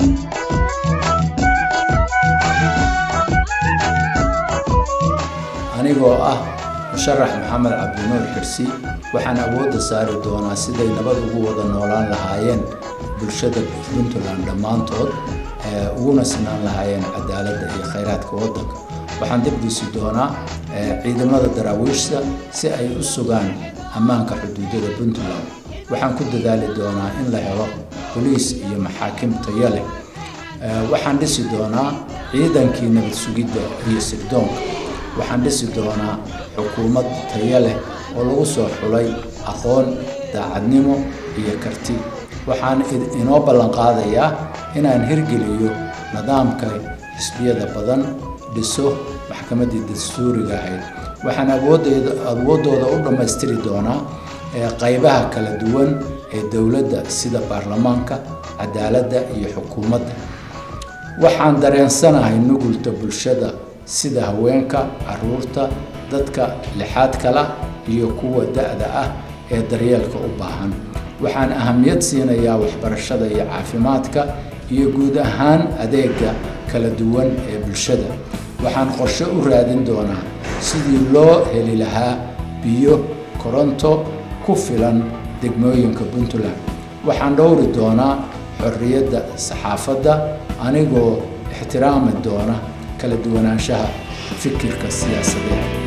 anigoo ah musharax maxamed cabdinuur xirsi waxaan awoodda saari doonaa siday nabad ugu wada noolaan lahaayeen bulshada puntland dhammaantood uguna sinaan lahaayeen cadaaladda iyo khayraadka waddanka waxaan dibdhisi doonaa ciidamada daraawiishta si ay u sugaan ammaanka xuduudada puntland waxaan ku dadaali doonaa in la helo boliis iyo maxaakim tayo leh waxaan dhisi doonaa ciidankii nabad sugidda iyo sirdoonka waxaan dhisi doonaa xukuumad tayo leh oo lagu soo xulay aqoon daacadnimo iyo karti waxaan inoo ballanqaadayaa inaan hirgeliyo nidaamka xisbiyada badan dhiso maxkamaddii dastuuriga ahayd waxaan awooddooda u dhammaystiri doonaa qaybaha kala duwan ee dowladda sida baarlamaanka cadaaladda iyo xukuumadda waxaan dareensanahay nugulta bulshada sida haweenka caruurta dadka lixaadka lah iyo kuwa da-da ah ee daryeelka u baahan waxaan ahamiyad siinayaa waxbarashada iyo caafimaadka iyo guud ahaan adeega kala duwan ee bulshada waxaan qorshe u raadin doonaa sidii loo heli lahaa biyo koronto ku filan degmooyinka puntland waxaan dhowri doonaa xorriyadda saxaafadda anigoo ixtiraami doona kala duwanaanshaha fikirka siyaasadeed